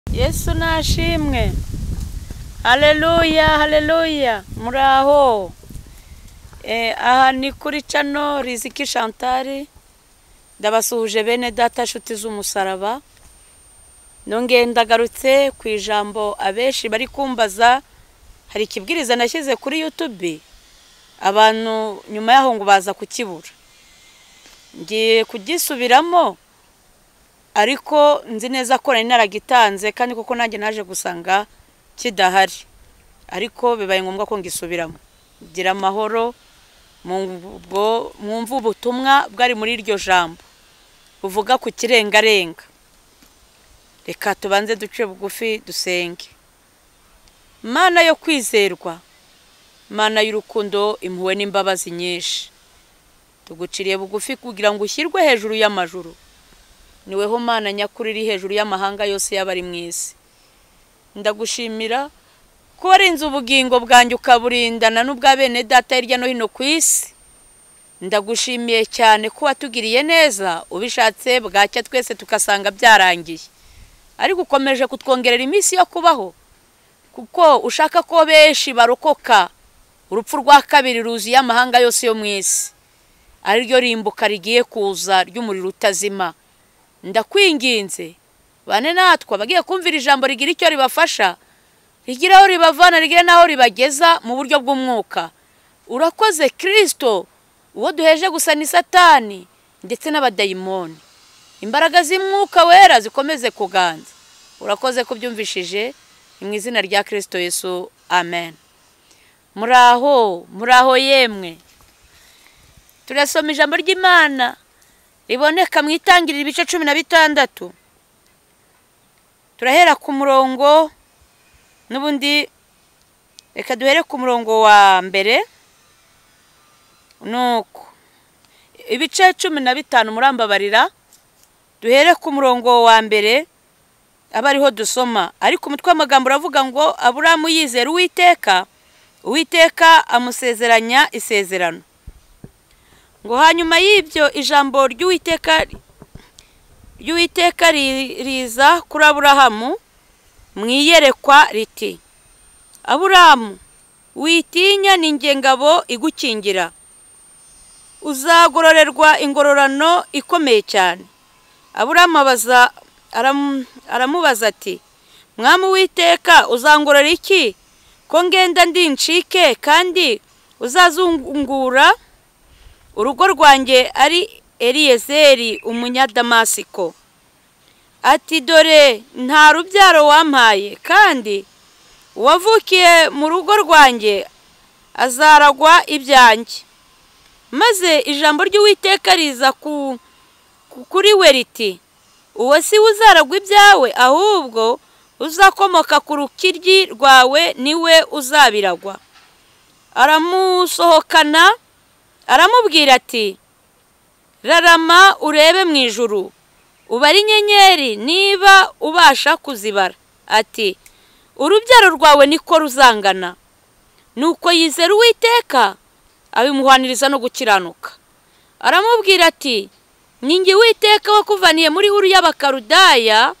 yesu nashimwe hareruya hareruya muraho aha ni kuri cano riziki shantari ndabasuhuje bene data nshuti z'umusaraba nongeye ndagarutse ku ijambo abenshi bari kumbaza hari ikibwiriza nashyize kuri yutube abantu nyuma yaho ngo baza kukibura ngiye kugisubiramo ariko nzi neza ko nari naragitanze kandi kuko nanjye naje gusanga kidahari ariko bibaye ngombwa ko ngisubiramo gira amahoro mwumve ubutumwa bwari muri iryo jambo buvuga ku kirengarenga reka tubanze duce bugufi dusenge mana yo kwizerwa mana y'urukundo impuhwe n'imbabazi nyinshi tuguciriye bugufi kugira ngo ushyirwe hejuru y'amajuru niweho mana nyakuri iri hejuru y'amahanga yose yaba ari mu isi ndagushimira ko warinze ubugingo bwanjye ukaburindana n'ubwa bene data hirya no hino ku isi ndagushimiye cyane ko watugiriye neza ubishatse bwacya twese tugasanga byarangiye ariko ukomeje kutwongerera iminsi yo kubaho kuko ushaka ko benshi barokoka urupfu rwa kabiri ruzuye amahanga yose yo mu isi ariryo rimbuka rigiye kuza ry'umuriro utazima ndakwinginze bane natwe abagiye kumvira ijambo rigira icyo ribafasha rigira aho ribavana rigira n'aho ribageza mu buryo bw'umwuka urakoze kirisito uwo duheje gusa ni satani ndetse n'abadayimoni imbaraga z'umwuka wera zikomeze kuganza urakoze ko byumvishije ni mu izina rya kirisito yesu amen muraho muraho yemwe turasoma ijambo ry'imana riboneka mu itangiriro ibice cumi na bitandatu turahera ku murongo n'ubundi reka duhere ku murongo wa mbere nuko ibice cumi na bitanu murambabarira duhere ku murongo wa mbere aba ariho dusoma ariko umutwe w'amagambo uravuga ngo aburamu yizera uwiteka uwiteka amusezeranya isezerano ngo hanyuma y'ibyo ijambo ry'uwiteka ry'uwiteka riza kuri aburahamu mu iyerekwa riti aburamu witinya ni ngabo igukingira uzagororerwa ingororano ikomeye cyane aburamu aramubaza ati mwami witeka uzangorora iki ko ngenda ndincike kandi uzazungura urugo rwanjye ari eriyezeri umunyadamasiko ati dore nta rubyaro wampaye kandi uwavukiye mu rugo rwanjye azaragwa ibyanjye maze ijambo ry'uwiteka riza kuri we riti uwo si we uzaragwa ibyawe ahubwo uzakomoka ku rukiryi rwawe niwe uzabiragwa aramusohokana aramubwira ati rarama urebe mu ijuru ubare inyenyeri niba ubasha kuzibara ati urubyaro rwawe niko ruzangana nuko yizera uwiteka abimuhaniriza no gukiranuka aramubwira ati ningi witeka wakuvaniye muri huru y'abakarudaya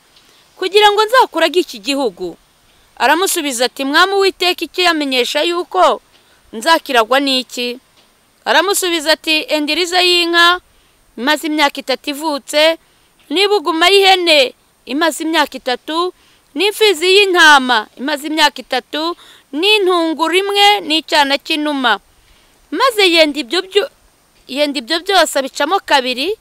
kugira ngo nzakurage iki gihugu aramusubiza ati mwami uwiteka icyo yamenyesha yuko nzakiragwa n'iki aramusubiza ati endiriza y'inka imaze imyaka itatu ivutse n'ibuguma y'ihene imaze imyaka itatu n'imfizi y'intama imaze imyaka itatu n'intunguru imwe n'icyana cy'inuma maze yenda ibyo byose abicamo kabiri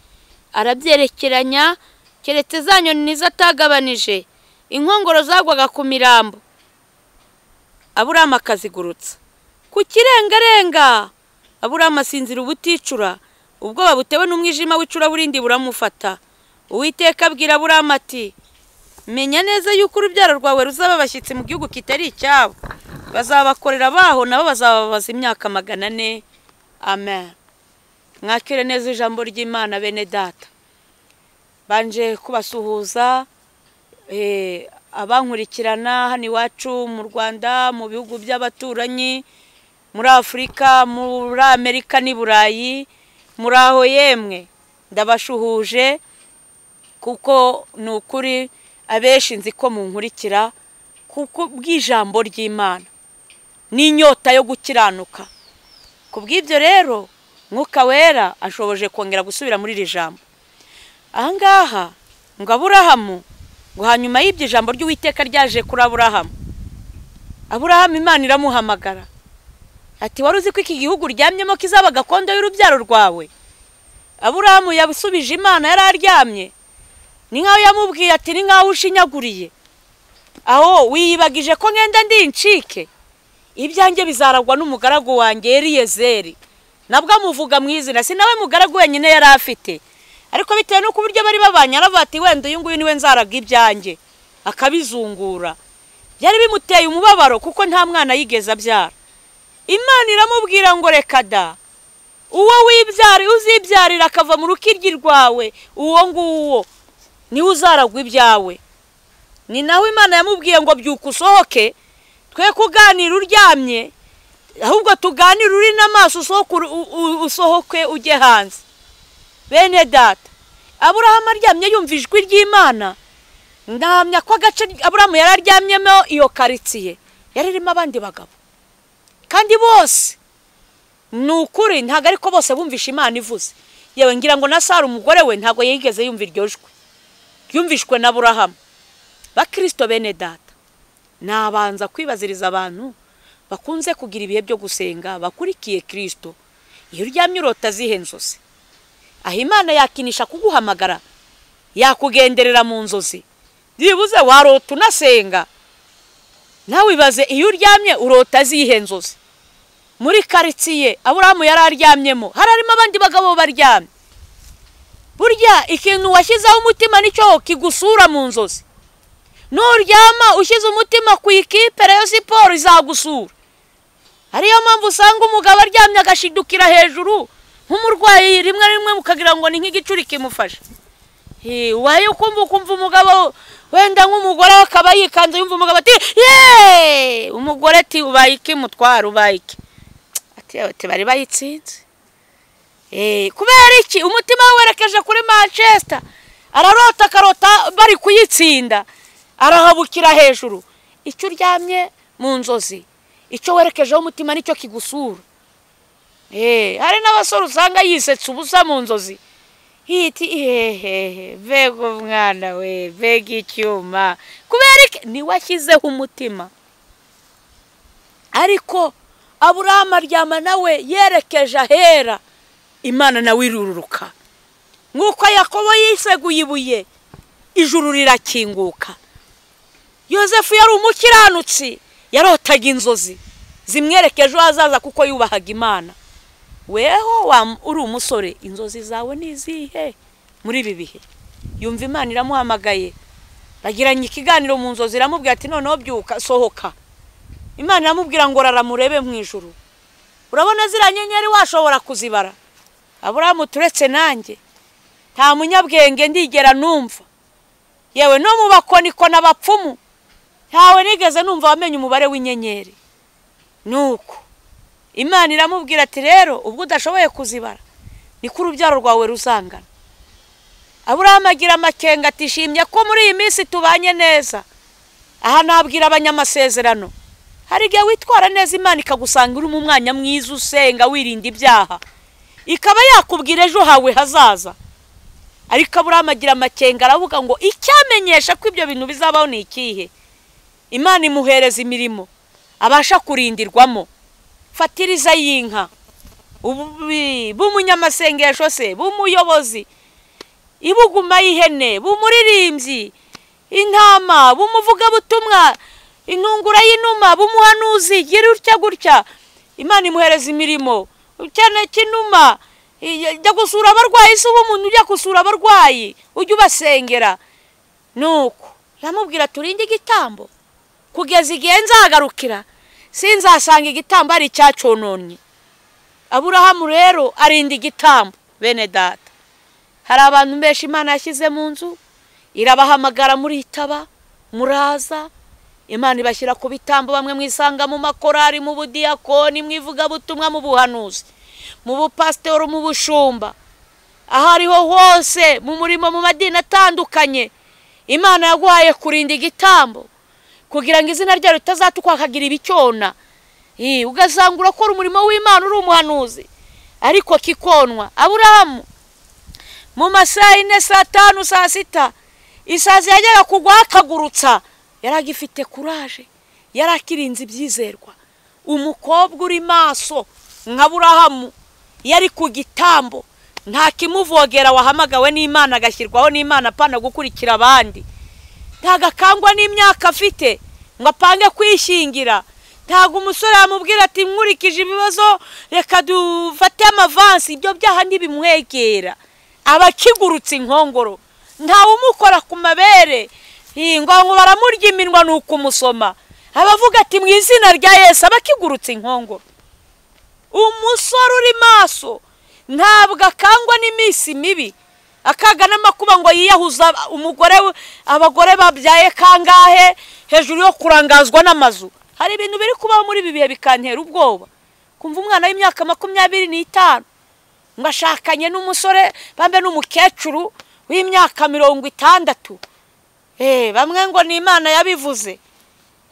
arabyerekeranya keretse za nyoni nizo atagabanije inkongoro zagwaga ku mirambo aburamu akazigurutsa ku kirengarenga aburamu asinzira ubuticura ubwoba butewe n'umwijima w'icuraburindi buramufata uwiteka abwira aburamu ati menya neza yuko urubyaro rwawe ruzaba abashyitsi mu gihugu kitari icyabo bazabakorera abaho nabo bazababaza imyaka magana ane amen mwakire neza ijambo ry'imana bene data banje kubasuhuza abankurikirana hano iwacu mu rwanda mu bihugu by'abaturanyi muri afurika muri amerika n'i burayi muri aho yemwe ndabashuhuje kuko ni ukuri abenshi nzi ko munkurikira kuko bw'ijambo ry'imana n'inyota yo gukiranuka ku bw'ibyo rero mwuka wera ashoboje kongera gusubira muri iri jambo ahangaha ngo aburahamu ngo hanyuma y'ibyo jambo ry'uwiteka ryaje kuri aburahamu aburahamu imana iramuhamagara ati wari uzi ko iki gihugu uryamyemo kizaba gakondo y'urubyaro rwawe aburahamu yabusubije imana yari aryamye ni nk'aho yamubwiye ati ni nk'aho ushinyaguriye aho wiyibagije ko ngenda ndi incike ibyanjye bizaragwa n'umugaragu wanjye eriyezeri nabwo amuvuga mu izina si nawe mugaragu wenyine yari afite ariko bitewe n'uko uburyo bari babanye aravuga ati wenda uyu nguyu niwe nzaraga ibyanjye akabizungura byari bimuteye umubabaro kuko nta mwana yigeze abyara imana iramubwira ngo reka da uwo wibyari uzibyarira akava mu rukiryi rwawe uwo nguwo niwe uzaragwa ibyawe ni naho imana yamubwiye ngo byuka usohoke twe kuganira uryamye ahubwo tuganire uri n'amaso usohoke ujye hanze bene data aburahamu aryamye yumva ijwi ry'imana ndahamya ko agace aburahamu yari aryamyemo iyo karitsiye yari irimo abandi bagabo kandi bose ni ukuri ntabwo ariko bose bumvisha imana ivuze yewe ngira ngo na sara umugore we ntabwo yigeze yumva iryo jwi ryumvishwe na burahamu bakirisito bene data nabanza kwibaziriza abantu bakunze kugira ibihe byo gusenga bakurikiye kirisito iyo uryamye urota zihe inzozi aho imana yakinisha kuguhamagara yakugenderera mu nzozi byibuze warota unasenga nawe ibaze iyo uryamye urota zihe inzozi muri karitsiye aburahamu yari aryamyemo hari harimo abandi bagabo baryamye burya ikintu washyizeho umutima nicyo kigusura mu nzozi nuryama ushyize umutima ku ikipe rayo siporo izagusura ariyo mpamvu usanga umugabo aryamye agashidukira hejuru nk'umurwayi rimwe rimwe mukagira ngo ni nk'igicuri kimufashe wayo ukumva ukumva umugabo wenda nk'umugore we akaba yikanze yumva umugabo ati yeee umugore ati ubaye iki mutwara ubaye iki ati bari bayitsinze kubera iki umutima werekeje kuri manchester ararota akarota bari kuyitsinda arahabukira hejuru icyo uryamye mu nzozi icyo werekejeho umutima nicyo kigusura hari n'abasore usanga yisetse ubusa mu nzozi hiti hehehe mbega umwana we mbega icyuma kubera iki niwashyizeho umutima ariko aburahamu aryama nawe yerekeje ahera imana nawe irururuka nk'uko yakobo yiseguye ibuye ijuru rirakinguka yosefu yari umukiranutsi yarotaga inzozi zimwerekeje ejo hazaza kuko yubahaga imana weho uri umusore inzozi zawe ni izihe muri ibi bihe yumva imana iramuhamagaye bagiranye ikiganiro mu nzozi iramubwira ati noneho byuka sohoka imana iramubwira ngo raramurebe mu ijuru urabona ziriya nyenyeri washobora kuzibara aburahamu turetse nanjye nta munyabwenge ndigera numva yewe no mu bakonikoni abapfumu ntawe nigeze numva wamenye umubare w'inyenyeri nuko imana iramubwira ati rero ubwo udashoboye kuzibara niko urubyaro rwawe ruzangana aburahamu agira amakenga ati shimye ko muri iyi minsi tubanye neza aha nabwira abanyamasezerano hari igihe witwara neza imana ikagusanga uri mu mwanya mwiza usenga wirinda ibyaha ikaba yakubwira ejo hawe hazaza ariko aburahamu agira amakenga aravuga ngo icyamenyesha ko ibyo bintu bizabaho ni ikihe imana imuhereza imirimo abasha kurindirwamo fatiriza y'inka b'umunyamasengesho se b'umuyobozi ibuguma y'ihene b'umuririmbyi intama b'umuvugabutumwa intungura y'inuma b'umuhanuzi gutya gutya imana imuhereza imirimo cyane cy'inuma jya gusura abarwayi si uba umuntu ujya gusura abarwayi ujya ubasengera nuko yamubwira turinde igitambo kugeza igihe nzagarukira sinzasanga igitambo ari icyacononye aburahamu rero arinda igitambo bene data hari abantu benshi imana yashyize mu nzu irabahamagara muritaba muraza imana ibashyira ku bitambo bamwe mwisanga mu makorari mu budiyakoni mu ivugabutumwa mu buhanuzi mu bupasitori mu bushumba aho ariho hose mu murimo mu madini atandukanye imana yaguhaye kurinda igitambo kugira ngo izina ryayo ritazatukwa hakagira ibicyona ugasanga urakora umurimo w'imana uri umuhanuzi ariko kikonwa aburahamu mu masaha y'ine saa tanu saa sita isazi yajyaga kugwa hakagurutsa yari agifite kuraje yari akirinze ibyizerwa umukobwa uri maso nka burahamu yari ku gitambo nta kimuvogera wahamagawe n'imana agashyirwaho n'imana apana gukurikira abandi ntabwo akangwa n'imyaka afite ngo apange kwishingira ntabwo umusore yamubwira ati nkurikije ibibazo reka dufate amavansi ibyo byaha ntibimwegera aba akigurutse inkongoro umukora ku mabere ngo baramurya iminwa ni ukumusoma abavuga ati mu izina rya yesu aba akigurutse inkongoro umusore uri maso ntabwo akangwa n'iminsi mibi akaga n'amakuba ngo yiyahuza umugore abagore babyaye kangahe hejuru yo kurangazwa n'amazu hari ibintu biri kubaho muri ibi bihe bikantera ubwoba kumva umwana w'imyaka makumyabiri n'itanu ngo ashakanye n'umusore bambe n'umukecuru w'imyaka mirongo itandatu bamwe ngo ni imana yabivuze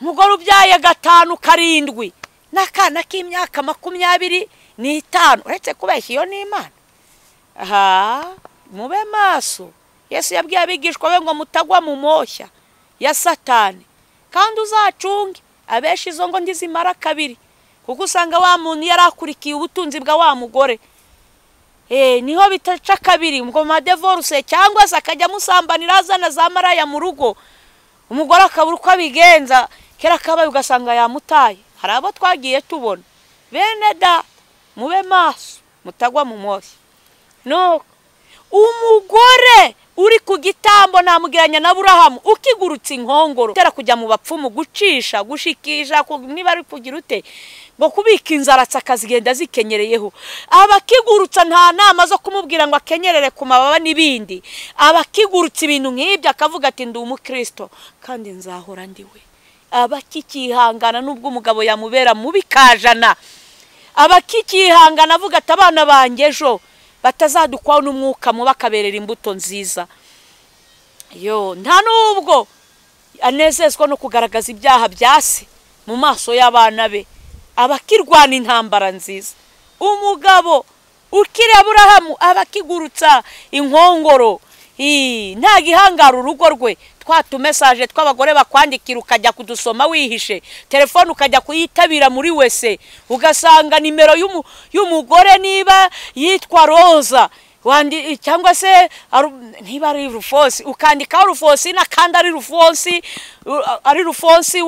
umugore ubyaye gatanu karindwi n'akana k'imyaka makumyabiri n'itanu uretse kubeshya iyo ni imana aha mube maso yesu yabwiye abigishwa be ngo mutagwa mu moshya ya satani kandi uzacunge abenshi izo ngo ndizimara kabiri kuko usanga wa muntu yari akurikiye ubutunzi bwa wa mugore niho bitaca kabiri ngo madevoruse cyangwa se akajya amusambanira azana za maraya mu rugo umugore akabura uko abigenza kera kabaye ugasanga yamutaye hari abo twagiye tubona bene da mube maso mutagwa mu moshya no umugore uri ku gitambo namugeranya na burahamu ukigurutse inkongoro utera kujya mu bapfumu gucisha gushikisha niba ari kugira ute ngo kubika inzara zikazigenda zikenereyeho abakigurutsa nta nama zo kumubwira ngo akenyerere ku mababa n'ibindi abakigurutsa ibintu nk'ibyo akavuga ati ndi umukristo kandi nzahora ndiwe abakikihangana n'ubwo umugabo yamubera mubi kajana abakikihangana avuga ati abana banjye ejo batazadukwaho n'umwuka mubi akaberera imbuto nziza yo nta n'ubwo anezezwa no kugaragaza ibyaha bya se mu maso y'abana be abakirwana intambara nziza umugabo ukiraburahamu abakigurutsa inkongoro nta gihangara urugo rwe twa tumesaje tw'abagore bakwandikira ukajya kudusoma wihishe telefone ukajya kuyitabira muri wese ugasanga nimero y'umugore niba yitwa roza cyangwa se niba ari rufonsi ukandikaho rufonsina kandi ari rufonsi ari rufonsi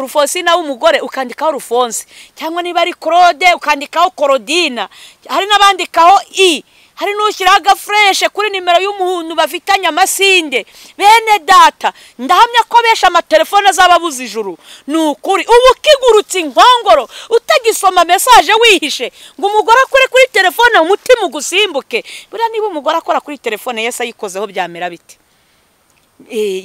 rufonsina w'umugore ukandikaho rufonsi cyangwa niba ari claude ukandikaho korodina hari n'abandikaho i hari n'ushyiraho agafureshe kuri nimero y'umuntu bafitanye amasinde bene data ndahamya ko benshi amatelefone azaba abuze ijuru ni ukuri uba ukigurutse inkongoro utagisoma mesaje wihishe ngo umugore akore kuri telefone umutima ugusimbuke buriya niba umugore akora kuri telefone yesi ayikozeho byamera bite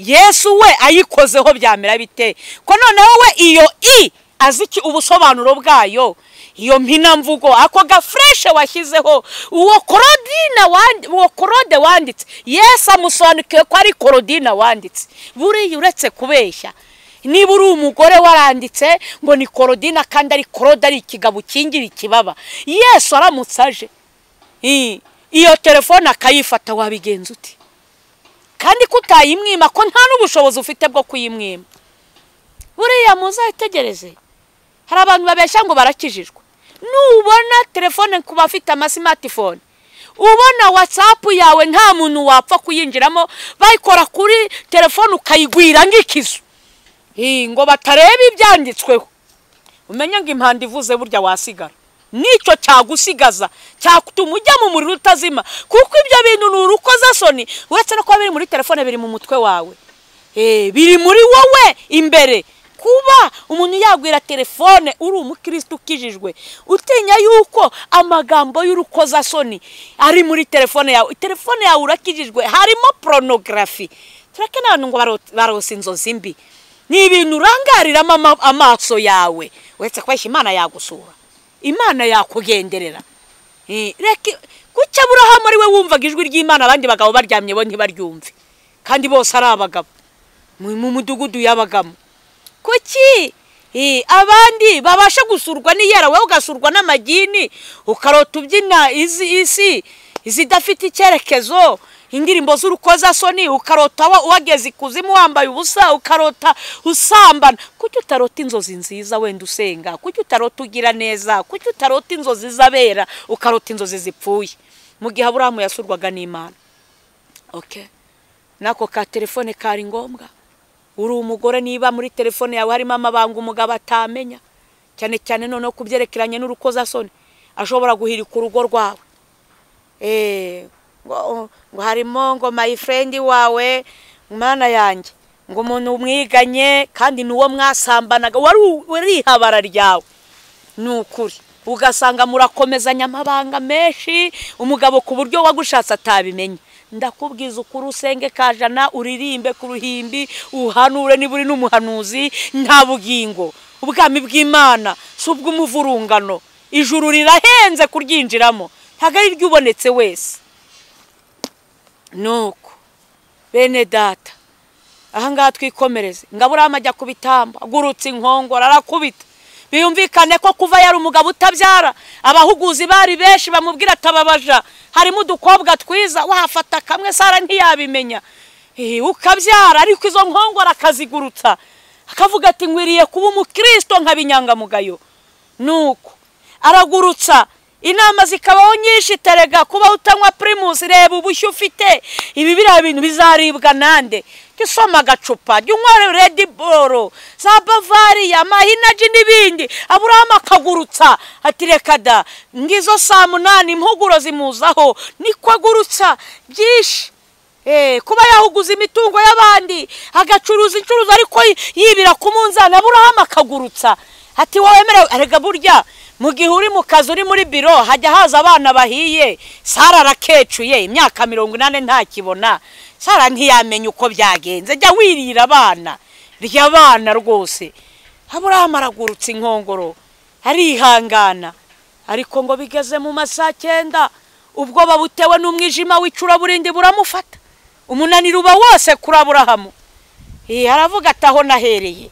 yesu we ayikozeho byamera bite ko noneho we iyo i azi ubusobanuro bwayo iyo mpinamvugo ako gafureshe washyizeho uwo korodina uwo korode wanditse yesi amusobanukiwe ko ari korodina wanditse buriya uretse kubeshya niba uri umugore waranditse ngo ni korodina kandi ari korode ari ikigabo ukingira ikibaba yesu aramutse aje iyo telefone akayifata wabigenza uti kandi ko utayimwima ko nta n'ubushobozi ufite bwo kuyimwima buriya muzayitegereze hari abantu babeshya ngo barakijijwe nubona telefone ku bafite amasimatifone ubona watsapu yawe nta muntu wapfa kuyinjiramo bayikora kuri telefone ukayigwira nk'ikizu ngo batareba ibyanditsweho umenye ngo impanda ivuze burya wasigara nicyo cyagusigaza cyatuma ujya mu muriro utazima kuko ibyo bintu ni urukozasoni uretse no kuba biri muri telefone biri mu mutwe wawe biri muri wowe imbere kuba umuntu yagwira telefone uri umukirisitu ukijijwe utinya yuko amagambo y'urukozasoni ari muri telefone yawe telefone yawe urakijijwe harimo poronogarafi turakeneye abantu ngo barose inzozi mbi ni ibintu urangariramo amaso yawe uretse kubeshya imana yagusura imana yakugenderera kuki aburahamu ari we wumvaga ijwi ry'imana abandi bagabo baryamye bo ntibaryumve kandi bose ari abagabo mu mudugudu yabagamo kuki Eh, abandi babasha gusurwa n'iyara wowe ugasurwa n'amagini ukarota ubyina izi isi izidafite icyerekezo indirimbo z'urukozasoni ukarota wa- wageze ikuzimu wambaye ubusa ukarota usambana kuki utarota inzozi nziza wenda usenga kuki utarota ugira neza kuki utarota inzozi z'abera ukarota inzozi zipfuye mu gihe aburahamu yasurwaga n'imana okay. nako ka telefone kari ngombwa uri umugore niba muri telefone yawe harimo amabanga umugabo atamenya cyane cyane noneho ku byerekeranye n'urukozasoni ashobora guhirika urugo rwawe Eh, ngo ngo harimo ngo my friend wawe mana yanjye ngo umuntu umwiganye kandi ni uwo mwasambanaga wari u- wari ihabara ryawe ni ukuri ugasanga murakomezanya amabanga menshi umugabo ku buryo wagushatse atabimenya ndakubwiza ukuri usenge kajana uririmbe ku ruhimbi uhanure niba uri n'umuhanuzi nta bugingo ubwami bw'imana si ubw'umuvurungano ijuru rirahenze kuryinjiramo ntabwo ari iry'ubonetse wese nuko bene data ahangaha twikomereze ngaburama ajya ku bitambo agurutse inkongoro arakubita biyumvikane ko kuva yari umugabo utabyara abahuguzi bari benshi bamubwira atababaja harimo udukobwa twiza wafata kamwe sara ntiyabimenya Eh, ukabyara ariko izo nkongoro akazigurutsa akavuga ati nkwiriye kuba umukirisito nk'abinyangamugayo nuko aragurutsa inama zikabaho nyinshi terega kuba utanywa pirimusi reba ubushyu ufite ibi biriya bintu bizaribwa nande jya usoma agacupa jya unywa redi boro za bavariya mahinaji n'ibindi aburahamu akagurutsa ati reka da ngizo saa munani impuguro zimuzaho niko agurutsa byinshi Eh, kuba yahuguza imitungo y'abandi agacuruza incuruza ariko yi- yibira ku munzani aburahamu akagurutsa ati wowe merewe erega burya mu gihe uri mu kazi uri muri biro hajya haza abana bahiye sara arakecuye imyaka mirongo inani ntakibona sara ntiyamenya uko byagenze jya wirira abana rya abana rwose aburahamu aragurutsa inkongoro arihangana ariko ngo bigeze mu masaha cyenda ubwoba butewe n'umwijima w'icuraburindi buramufata umunaniro uba wose kuri aburahamu Eh, aravuga ati aho nahereye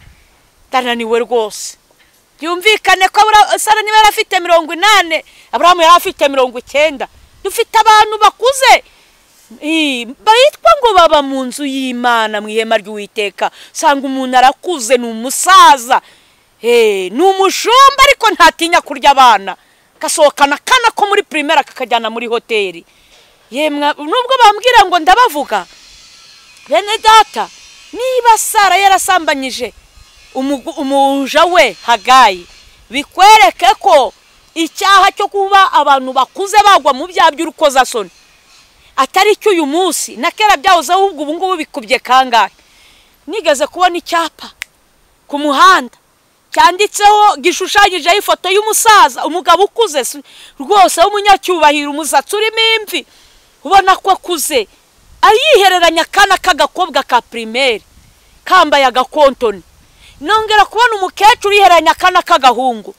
ndananiwe rwose byumvikane ko Abura- sara niba yari afite mirongo inani aburahamu yari afite mirongo icyenda dufite abantu bakuze Eh, bitwa ngo baba mu nzu y'imana mu ihema ry'uwiteka usanga umuntu arakuze ni umusaza Eh, ni umushumba ariko ntatinya kurya abana gasohokana akana ko muri pirimeri kakajyana muri hoteli yemwe nubwo bambwira ngo ndabavuga bene data niba sara yarasambanyije umugu- umuja we hagayi bikwereke ko icyaha cyo kuba abantu bakuze bagwa mu byaha by'urukozasoni atari cyo uyu munsi na kera byahoze ahubwo ubu ngubu bikubye kangahe nigeze kubona icyapa ku muhanda cyanditseho gishushanyijeho ifoto y'umusaza umugabo ukuze si- rwose w'umunyacyubahiro umusatsi urimo imvi ubona ko akuze ayihereranya akana k'agakobwa ka pirimeri kambaye agakontoni nongera kubona umukecuru yihereranya akana k'agahungu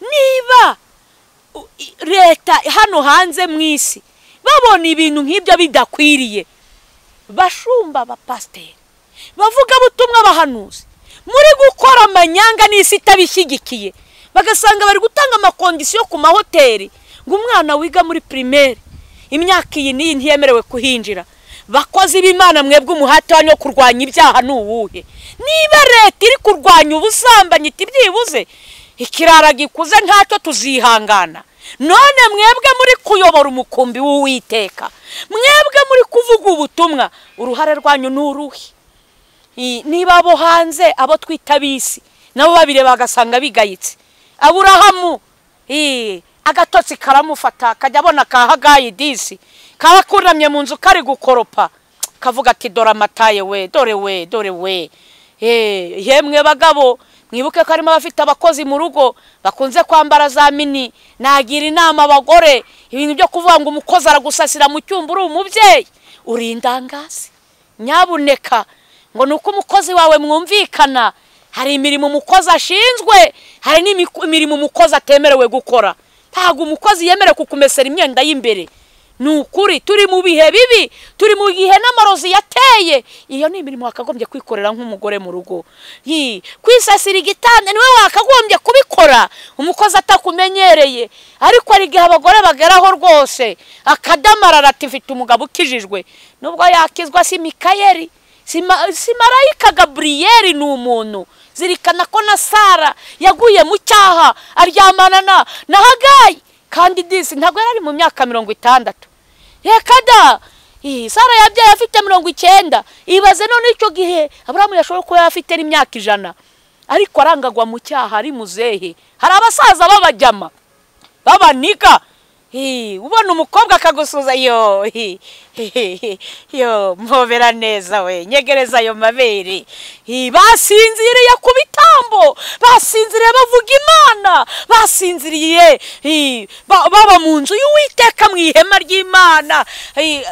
niba u- i- leta hano hanze mu isi babona ibintu nk'ibyo bidakwiriye bashumba abapasiteri bavuga butumwa bahanuzi muri gukora amanyanga n'isi itabishyigikiye bagasanga bari gutanga amakondisiyo ku mahoteli ngo umwana wiga muri pirimeri imyaka iyi n'iyi ntiyemerewe kuhinjira bakozi b'imana mwebwe umuhate wanyu wo kurwanya ibyaha ni uwuhe niba leta iri kurwanya ubusambanyi iti byibuze ikirara gikuze ntacyo tuzihangana none mwebwe muri kuyobora umukumbi w'uwiteka mwebwe muri kuvuga ubutumwa uruhare rwanyu ni uruhe I- niba abo hanze abo twita bisi nabo babire bagasanga bigayitse aburahamu i, agatotsi karamufata kajya abona ka hagayi disi kaba kunamye mu nzu kari gukoropa kavuga ati dore amataye we dore we dore we Eh, yemwe bagabo mwibuke ko harimo abafite abakozi mu rugo bakunze kwambara za mini nagira inama abagore ibintu byo kuvuga ngo umukozi aragusasira mu cyumba uri umubyeyi uri indangazi nyabuneka ngo ni uko umukozi wawe mwumvikana hari imirimo umukozi ashinzwe hari n'imiko- imirimo umukozi atemerewe gukora ntabwo umukozi yemerewe kukumesera imyenda y'imbere ni ukuri turi mu bihe bibi turi mu gihe n'amarozi yateye iyo ni imirimo wakagombye kwikorera nk'umugore mu rugo Yi, kwisasira igitanda niwe wakagombye kubikora umukozi atakumenyereye ariko hari igihe abagore bageraho rwose akadamarara ati mfite umugabo ukijijwe nubwo yakizwa si mikayeli si ma- si marayika gaburiyeri ni umuntu zirikana ko na sara yaguye mu cyaha aryamana na na hagayi kandi disi ntabwo yari ari mu myaka mirongo itandatu reka da Ih, sara yabyaye afite mirongo icyenda ibaze none icyo gihe aburamu yashobora kuba yari afite n'imyaka ijana ariko arangagwa mu cyaha ari muzehe hari abasaza b'abajyama babanika Hi, ubona umukobwa akagusuza yo hi, hi, hi, hi, yo mpobera neza we nyegereza ayo mabere Hi, basinziriye ku bitambo basinziriye bavuga imana basinziriye hi, ba- baba mu nzu y'uwiteka mu ihema ry'imana Hi, a-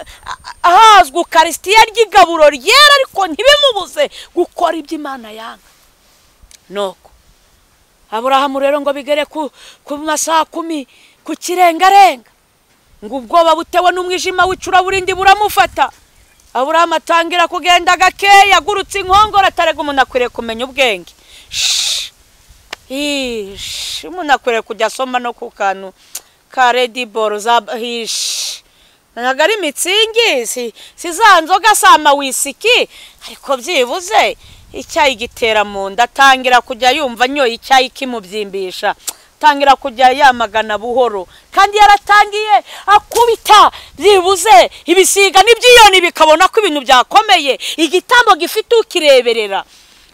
a- ahazwi ukarisitiya ry'igaburo ryera ariko ntibimubuze gukora ibyo imana yanga nuko aburahamu rero ngo bigere ku ku masaha kumi ku kirengarenga ngo ubwoba butewe n'umwijima w'icuraburindi buramufata aburahamu atangira kugenda gakeya agurutse inkongoro atarega umuntu akwiriye kumenya ubwenge Shhh! Ish, umuntu akwiriye kujya asoma no ku kantu ka rediboro za hishi ntabwo ari mitsingi si si za nzoga si amawisiki ariko byibuze icyayi gitera mu nda atangira kujya yumva anyoye icyayi kimubyimbisha atangira kujya yamagana buhoro kandi yaratangiye akubita byibuze ibisiga n'ibyiyoni bikabona ko ibintu byakomeye igitambo gifite ukireberera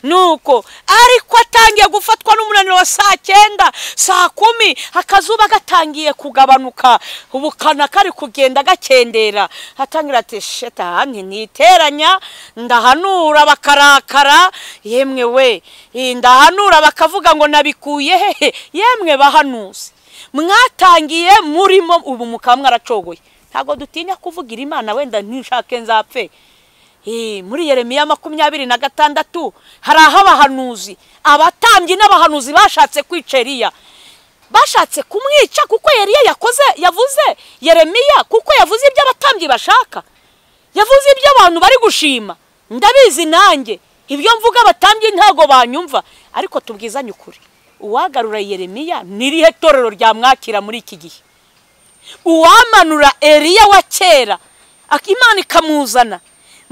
nuko ariko atangiye gufatwa n'umunaniro wa saa cyenda saa kumi akazuba gatangiye kugabanuka ubukana kari kugenda gakendera atangira ati sheta hanki niteranya ndahanura bakarakara yemwe we eh, ndahanura bakavuga ngo nabikuye hehe yemwe bahanuzi mwatangiye murimo ubu mukaba mwaracogoye ntabwo dutinya kuvugira imana wenda ntishake nzapfe Eh, muri yeremiya makumyabiri na gatandatu hari aho abahanuzi abatambyi n'abahanuzi bashatse kwica Eliya bashatse kumwica kuko Eliya yakoze yavuze yeremiya kuko yavuze ibyo abatambyi bashaka yavuze ibyo abantu bari gushima ndabizi nanjye ibyo mvuga abatambyi ntabwo banyumva ariko tubwizanye ukuri uwagarura yeremiya n'irihe torero ryamwakira muri iki gihe uwamanura Eliya wa kera ak- imana ikamuzana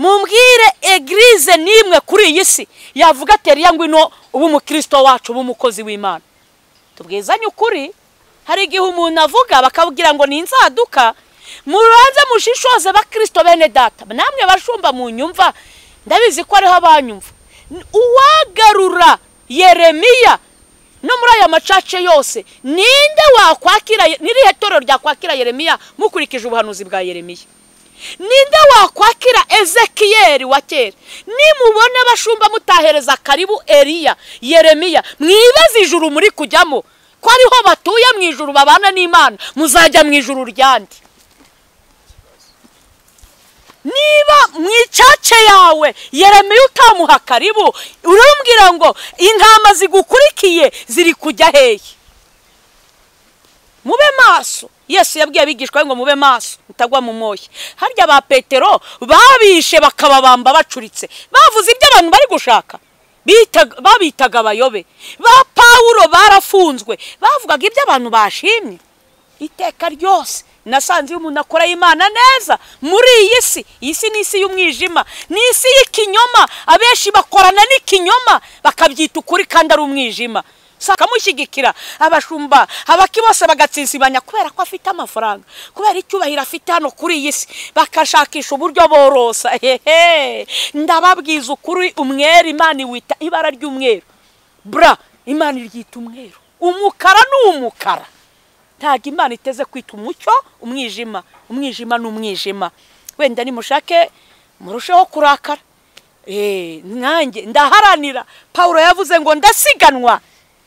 mumbwire egirize n'imwe kuri iyi si yavuga ati Eliya ngwino uba umukristo wacu uba umukozi w'imana tubwizanye ukuri hari igihe umuntu avuga bakabwira ngo ni inzaduka mubanze mushishoze bakristo bene data namwe bashumba mu nyumva ndabizi ko ariho abanyumva N- uwagarura yeremiya no muri aya macace yose ninde wakwakira n'irihe torero ryakwakira yeremiya mukurikije ubuhanuzi bwa yeremiya ninde wakwakira ezekiyeri wa kera nimubona abashumba mutahereza karibu eriya yeremiya mwibaze ijuru muri kujyamo ko ariho batuye mu ijuru babana n'imana muzajya mu ijuru ryandi niba mu icace yawe yeremiya utamuha karibu urambwira ngo intama zigukurikiye ziri kujya hehe mube maso yesu yabwiye abigishwa be ngo mube maso mutagwa mu moya harya ba petero babishe bakababamba bacuritse bavuze ibyo abantu bari gushaka Bita- babitaga abayobe ba pawulo barafunzwe bavugaga ibyo abantu bashimye iteka ryose nasanze iyo umuntu akora imana neza muri iyi si iyi si ni isi y'umwijima ni isi y'ikinyoma abenshi bakorana n'ikinyoma bakabyita ukuri kandi ari umwijima Si akamushyigikira abashumba abaki bose bagatsinsibanya kubera ko afite amafaranga kubera icyubahiro afite hano kuri iyi si bakashakisha uburyo borosa hehe ndababwiza ukuri umweru imana iwita ibara ry'umweru bra imana iryita umweru umukara ni umukara ntabwo imana iteze kwita umucyo umwijima umwijima ni umwijima wenda nimushake murusheho kurakara Eh, nanjye ndaharanira pawulo yavuze ngo ndasiganwa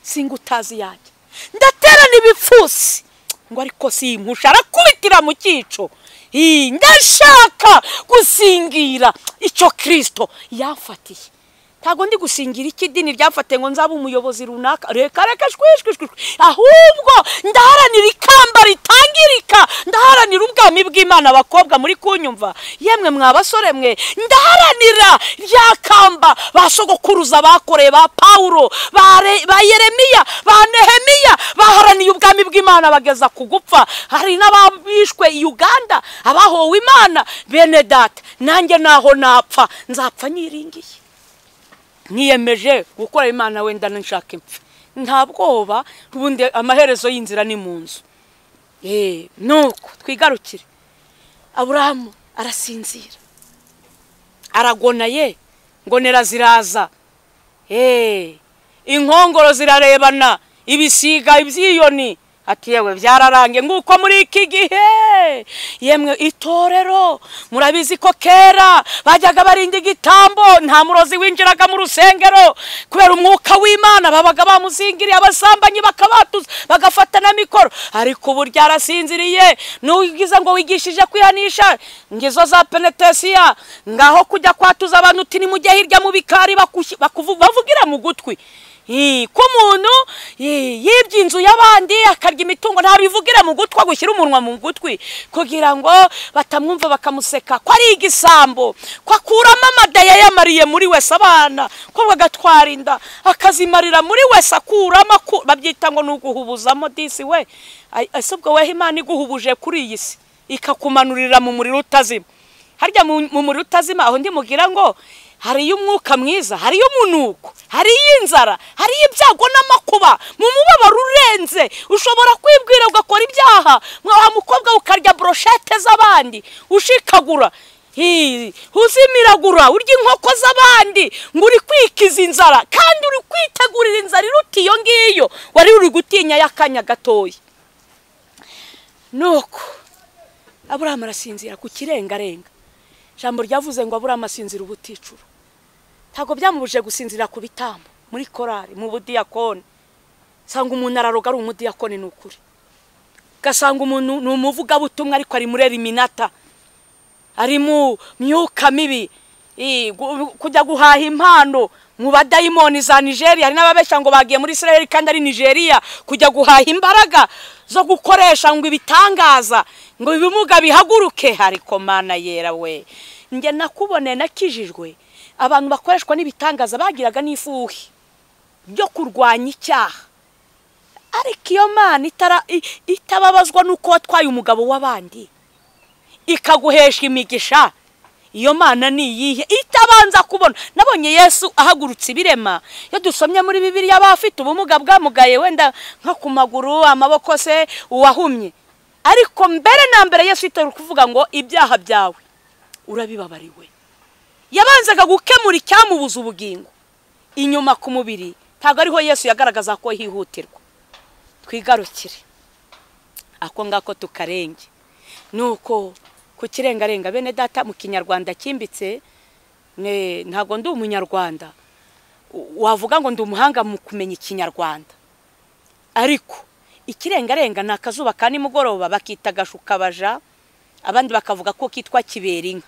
singa utazi yanjye ndaterana ibipfusi ngo ariko simpusha arakubitira mu cyico Ih, ndashaka gusingira icyo kirisito yamfatiye ntabwo ndi gusingira iki dini ryamfate ngo nzabe umuyobozi runaka reka reka shwishwi ahubwo ndaharanira ikamba ritangirika ndaharanira ubwami bw'imana abakobwa muri kunyumva yemwe mwa basore mwe ndaharanira rya kamba ba sogokuruza bakoreye ba pawuro ba yeremiya ba nehemiya baharaniye ubwami bw'imana bageza ku gupfa hari n'ababishwe i uganda abahowe imana bene data nanjye naho napfa nzapfa nyiringiye niyemeje gukora imana wenda nshaka impfu nta bwoba ubundi amaherezo y'inzira ni mu nzu eee nuko twigarukire aburahamu arasinzira aragonaye ngonera ziraza eee inkongoro zirarebana ibisiga ibyiyoni ati yewe byararangiye nguko muri iki gihe yemwe itorero murabizi ko kera bajyaga barinda igitambo nta murozi winjiraga mu rusengero kubera umwuka w'imana babaga bamuzingiriye abasambanyi bakabatuza bagafata na mikoro ariko ubu ryarasinziriye n'ugize ngo wigishije kwihanisha ngizo za penetesiya ngaho kujya kwatuza abantu uti nimujye hirya mu bikari bavugira mu gutwi ko umuntu yibye inzu y'abandi akarya imitungo ntabivugira mu gutwi gushyira umunwa mu gutwi kugira ngo batamwumva bakamuseka ko ari igisambo ko akuramo amada yayamariye muri wese abana ko bagatwara inda akazimarira muri wese akuramo babyita ngo ni uguhubuzamo disi we ese ubwo weho imana iguhubuje kuri iyi si ikakumanurira mu muriro utazima harya mu muriro utazima aho mugira ngo hariyo umwuka mwiza hariyo umunuko hariyo inzara hariyo ibyago n'amakuba mu mubabaro urenze ushobora kwibwira ugakora ibyaha mwa mukobwa ukarya broshete z'abandi ushikagura uzimiragura urya inkoko z'abandi ngo uri kwikiza inzara kandi uri kwitegurira inzara iruta iyo ngiyo wari uri gutinya y'akanya gatoya nuko aburahamu arasinzira ku kirengarenga ijambo ryavuze ngo aburahamu asinzira ubuticuru ntabwo byamubujije gusinzira ku bitambo muri korari mu budiyakoni usanga umuntu araroga ari umudiyakoni ni ukuri ugasanga umuntu ni umuvugabutumwa ariko ari muri eliminata ari mu myuka mibi kujya guhaha impano mu badayimoni za nigeria hari n'ababeshya ngo bagiye muri israel kandi ari nigeria kujya guhaha imbaraga zo gukoresha ngo ibitangaza ngo ibimuga bihaguruke ariko mana yera we njye nakubone nakijijwe abantu bakoreshwa n'ibitangaza bagiraga n'ifuhi byo kurwanya icyaha ariko iyo mana itababazwa n'uko watwaye umugabo w'abandi ikaguhesha imigisha iyo mana ni iyihe itabanza kubona nabonye yesu ahagurutse ibirema iyo dusomye muri bibiriya aba afite ubumuga bwamugaye wenda nko ku maguru amaboko se uwahumye ariko mbere na mbere yesu itari kuvuga ngo ibyaha byawe urabibabariwe yabanzaga gukemura icyamubuza ubugingo inyuma ku mubiri ntabwo ariho yesu yagaragaza ko hihutirwa twigarukire ako ngako tukarenge ni uko ku kirengarenga bene data mu kinyarwanda cyimbitse ntabwo ndi umunyarwanda wavuga ngo ndi umuhanga mu kumenya ikinyarwanda ariko ikirengarenga ni akazuba ka nimugoroba bakita agashukabaja abandi bakavuga ko kitwa kiberinka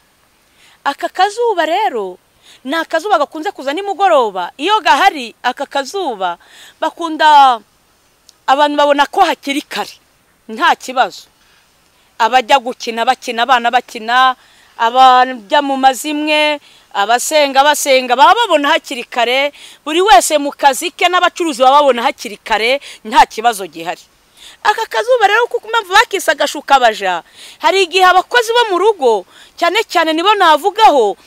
aka kazuba rero ni akazuba gakunze kuza nimugoroba iyo gahari aka kazuba bakunda abantu babona ko hakiri kare nta kibazo abajya gukina bakina abana bakina abajya mu mazimwe abasenga basenga baba babona hakiri kare buri wese mu kazi ke n'abacuruzi baba babona hakiri kare nta kibazo gihari aka kazuba rero kuko mpamvu bakisa agashukabaja hari igihe abakozi bo mu rugo cyane cyane nibo navugaho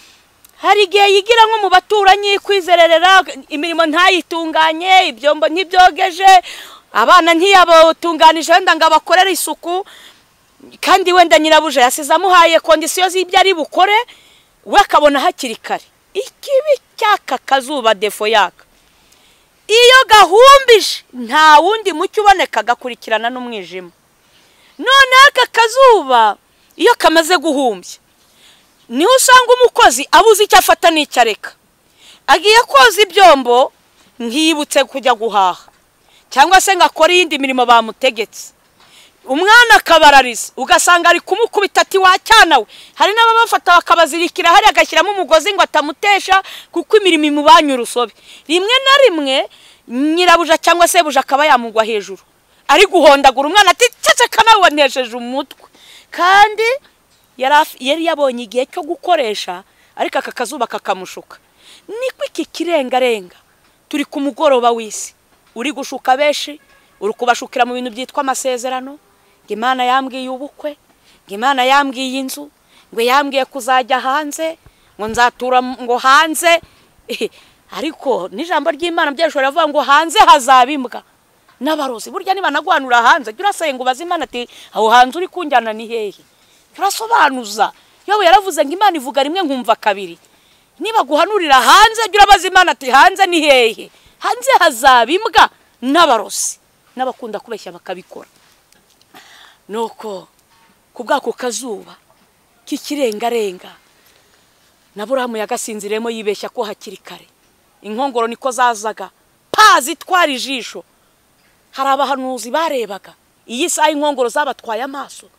hari igihe yigira nko mu baturanyi kwizererera imirimo ntayitunganye ibyombo ntibyogeje abana ntiyabatunganije wenda ngo abakorere isuku kandi wenda nyirabuja yasize amuhaye kondisiyo z'ibyo ari bukore we akabona hakiri kare ikibi cy'aka kazuba defo yaka iyo gahumbije nta wundi mucyo uboneka gakurikirana n'umwijima none aka kazuba iyo kamaze guhumbya niho usanga umukozi abuze icyo afata n'icyo areka agiye koza ibyombo ntiyibutse kujya guhaha cyangwa se ngo akore iyindi mirimo bamutegetse umwana akabarariza ugasanga ari kumukubita ati wa cyana we hari n'ababafata bakabazirikira hariya agashyiramo umugozi ngo atamutesha kuko imirimo imubanye urusobe rimwe na rimwe nyirabuja cyangwa se buja akaba yamugwa hejuru ari guhondagura umwana ati ceceka nawe wanesheje umutwe kandi yari af- yari yabonye igihe cyo gukoresha ariko aka kazuba kakamushuka niko iki kirengarenga turi ku mugoroba w'isi uri gushuka benshi uri kubashukira mu bintu byitwa amasezerano ngo imana yambwiye ubukwe ngo imana yambwiye inzu ngo yambwiye kuzajya hanze ngo nzatura mu- ngo hanze Ehe, ariko n'ijambo ry'imana byashobora avuga ngo hanze hazaba imbwa n'abarozi burya nibanaguhanura hanze jya urasenga ubaze imana ati aho hanze uri kunjyana ni hehe jya urasobanuza yowe yaravuze ngo imana ivuga rimwe nkumva kabiri niba guhanurira hanze jya urabaza imana ati hanze ni hehe hanze hazaba imbwa n'abarozi n'abakunda kubeshya bakabikora nuko ku bwako kazuba k'ikirengarenga na burahamu yagasinziremo yibeshya ko hakiri kare inkongoro niko zazaga pa zitwara ijisho hari abahanuzi barebaga iyi saha inkongoro zabatwaye amaso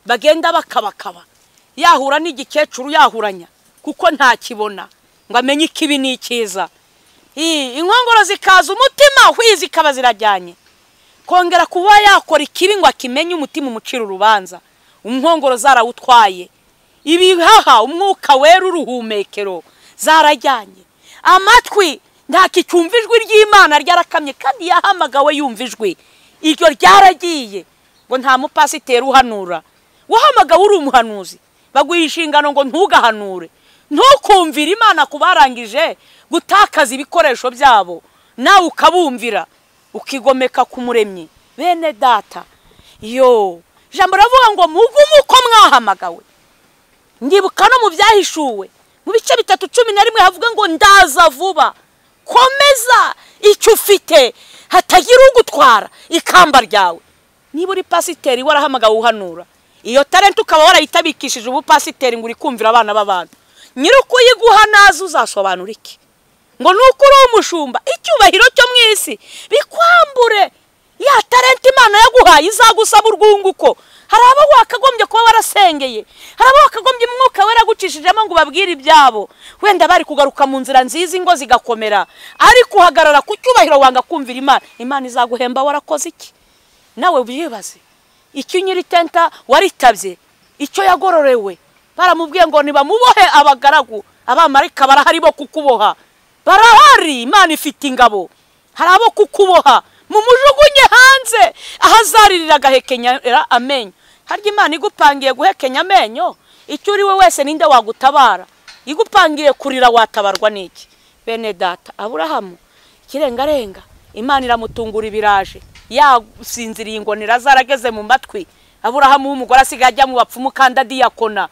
bagenda bakabakaba yahura n'igikecuru yahuranya kuko ntakibona ngo amenye ikibi n'ikiza Ii, inkongoro zikaza umutima hwi zikaba zirajyanye kongera kuba yakora ikibi ngo akimenye umutima umucira urubanza umwongoro zarawutwaye ibihaha umwuka wera uruhumekero zarajyanye amatwi ntakicyumva ijwi ry'imana ryarakamye kandi yahamagawe yumva ijwi iryo ryaragiye ngo nta mupasiteri uhanura wahamagawe uri umuhanuzi baguha inshingano ngo ntugahanure ntukumvire imana ku barangije gutakaza ibikoresho byabo nawe ukabumvira ukigomeka ku muremyi bene data yo ijambo riravuga ngo mugume uko mwahamagawe ndibuka no mu byahishuwe mu bice bitatu cumi na rimwe havuga ngo ndaza vuba komeza icyo ufite hatagira ugutwara ikamba ryawe niba uri pasiteri warahamagawe uhanura iyo talenti ukaba warayitabikishije ubupasiteri ngo uri kumvira abana b'abantu nyiri ukuyiguha naze uzasobanura iki ngo nuko uri umushumba icyubahiro cyo mu isi bikwambure ya talenti imana yaguhaye izagusaba urwunguko hari abo wakagombye kuba warasengeye hari abo wakagombye umwuka wera gucishijemo ngo ubabwire ibyabo wenda bari kugaruka mu nzira nziza ingo zigakomera ariko uhagarara ku cyubahiro wanga kumvira imana imana izaguhemba warakoze iki nawe wibaze icyo nyiri tenta waritabye icyo yagororewe baramubwiye ngo nibamubohe abagaragu abamarayika barahari bo kukuboha barahari imana ifite ingabo hari abo kukuboha mumujugunye hanze ahazaririra agahekenyera amenyo harya imana igupangiye guhekenya amenyo icyo uri we wese ninde wagutabara igupangiye kurira watabarwa n'iki bene data aburahamu ikirengarenga imana iramutungura ibiraje yasinziriye ingonera zarageze mu matwi aburahamu w'umugore asigaye ajya mu bapfumu kandi adiyakona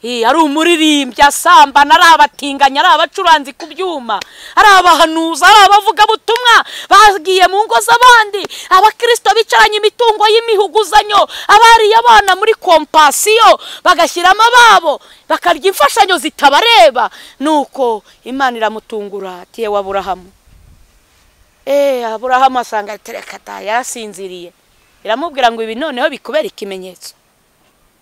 Ee, ari umuririmbyi asambana ari abatinganya ari abacuranzi ku byuma ari abahanuza ari abavugabutumwa bagiye mu ngo z'abandi abakirisito bicaranye imitungo y'imihuguzanyo abariye abana muri kompasiyo bagashyiramo ababo bakarya imfashanyo zitabareba nuko imana iramutungura ati yewe aburahamu eee aburahamu asanga tereka da yarasinziriye iramubwira ngo ibi noneho bikubera ikimenyetso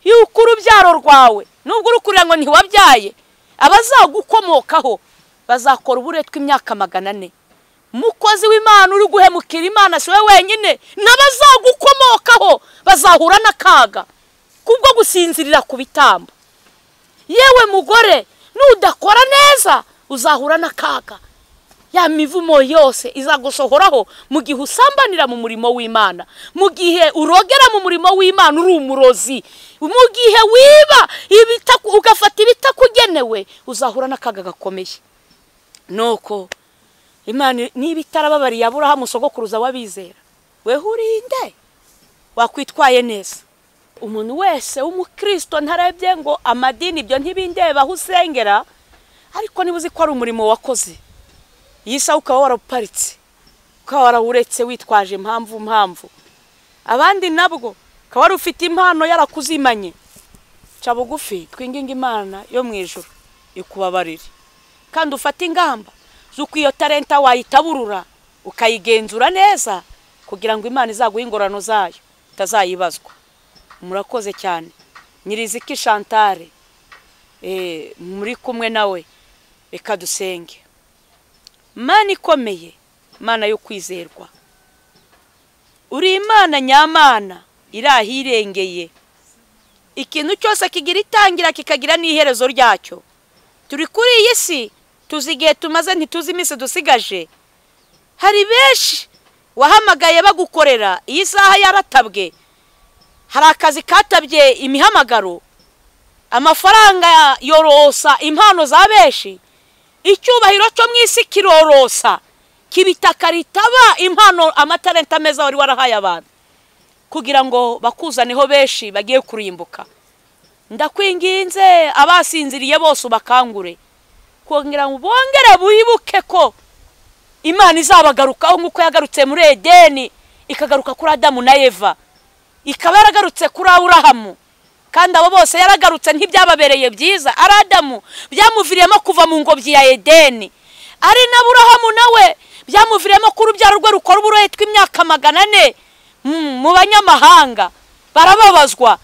yuko urubyaro rwawe nubwo urukurira ngo ntiwabyaye abazagukomokaho bazakora uburetwa imyaka magana ane umukozi w'imana uri guhemukira imana si we wenyine n'abazagukomokaho bazahura n'akaga kubwo gusinzirira ku bitambo yewe mugore nudakora neza uzahura n'akaga ya mivumo yose izagusohoraho mu gihe usambanira mu murimo w'imana mu gihe urogera mu murimo w'imana uri umurozi mu gihe wiba ibitaku- ugafata ibitakugenewe uzahura n'akaga gakomeye nuko imana niba itarababariye aburahamu sogokuruza w'abizera wehurinde wakwitwaye neza umuntu wese w'umukristo ntarebye ngo amadini ibyo ntibindeba aho usengera ariko niba uzi ko ari umurimo wakoze iyi saha ukaba waraparitse ukaba warawuretse witwaje impamvu mpamvu abandi nabwo ukaba wari ufite impano yarakuzimanye ca bugufi twinginga imana yo mu ijoro ikubabarire kandi ufate ingamba z'uko iyo talenta wayitaburura ukayigenzura neza kugira ngo imana izaguhe ingorano zayo utazayibazwa murakoze cyane nyiriziki shantare muri kumwe nawe reka dusenge mana ikomeye mana yo kwizerwa uri imana nyamana iri ahirengeye ikintu cyose kigira itangira kikagira n'iherezo ryacyo turi kuri iyi si tuzi igihe tumaze ntituzi iminsi dusigaje hari benshi wahamagaye bagukorera iyi saha yaratabwe hari akazi katabye imihamagaro amafaranga yorosa impano za benshi icyubahiro cyo mu isi kirorosa kibitaka ritaba impano amatarenti ameza wari warahaye abantu kugira ngo bakuzaneho benshi bagiye kurimbuka ndakwinginze abasinziriye bose ubakangure kongera ngo bongere wibuke ko imana izabagarukaho nk'uko yagarutse muri edeni ikagaruka kuri adamu na eva ikaba yaragarutse kuri aburahamu kandi abo bose yaragarutse ntibyababereye byiza ari adamu byamuviriyemo kuva mu ngobyi ya edeni ari na burahamu nawe byamuviriyemo ko urubyaro rwe rukora uburohe tw'imyaka magana ane mu banyamahanga barababazwa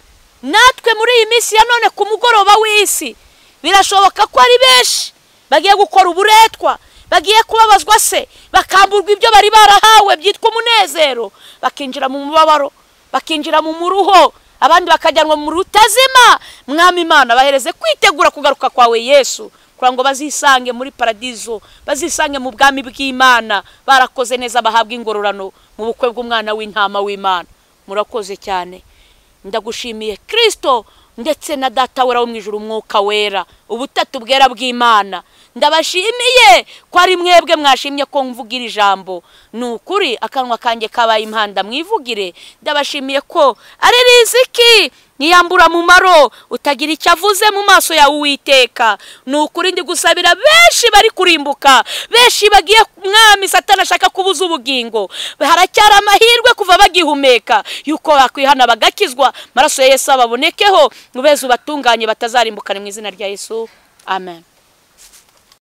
natwe muri iyi minsi ya none ku mugoroba w'isi birashoboka ko ari benshi bagiye gukora uburetwa bagiye kubabazwa se bakamburwa ibyo bari barahawe byitwa umunezero bakinjira mu mubabaro bakinjira mu muruho abandi bakajyanwa mu rutazima mwami imana bahereze kwitegura kugaruka kwawe yesu kugira ngo bazisange muri paradizo bazisange mu bwami bw'imana barakoze neza bahabwa ingororano mu bukwe bw'umwana w'intama w'imana murakoze cyane ndagushimiye kirisito ndetse na data wera wo mu ijoro umwuka wera ubutatu bwera bw'imana ndabashimiye ko ari mwebwe mwashimye ko mvugira ijambo ni ukuri akanwa kanjye kabaye impanda mwivugire ndabashimiye ko ari riziki niyambura mu maro utagira icyo avuze mu maso yawe uwiteka ni ukuri ndi gusabira benshi bari kurimbuka benshi bagiye mwami satana ashaka kubuza ubugingo haracyari amahirwe kuva bagihumeka yuko bakwihana bagakizwa amaraso ya yesu ababonekeho ubeze ubatunganye batazarimbukane mu izina rya yesu amen